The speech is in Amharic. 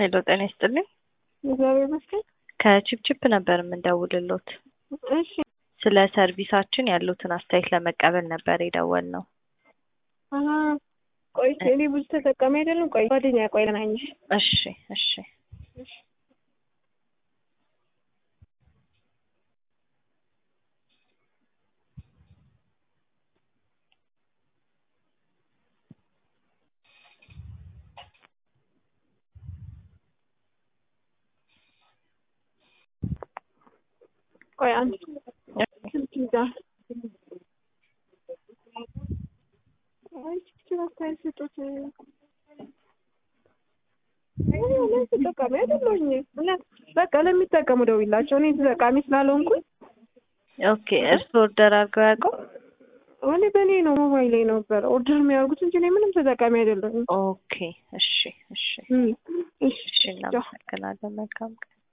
ሄሎ ጤና ይስጥልኝ። እግዚአብሔር ይመስገን። ከቺፕቺፕ ነበር የምንደውልሎት። እሺ ስለ ሰርቪሳችን ያሉትን አስተያየት ለመቀበል ነበር የደወልነው። አሀ ቆይ እኔ ብዙ ተጠቃሚ አይደለም። ቆይ ጓደኛ ቆይ ለናኝሽ እሺ እሺ ቆይ አንድ ስልክ ይዛ አይ ችግር አስተያየት ስጡት። እኔ እውነት ተጠቃሚ አይደለሁኝ። እውነት በቃ ለሚጠቀሙ ደውይላቸው። እኔ ተጠቃሚ ስላልሆንኩኝ ኦኬ። እርስዎ ኦርደር አድርገው ያውቀው? እኔ በእኔ ነው ሞባይል ላይ ነበር ኦርደር የሚያደርጉት እንጂ እኔ ምንም ተጠቃሚ አይደለሁም። ኦኬ። እሺ እሺ እም፣ እሺ እሺ እናመሰግናለን። መልካም ቀን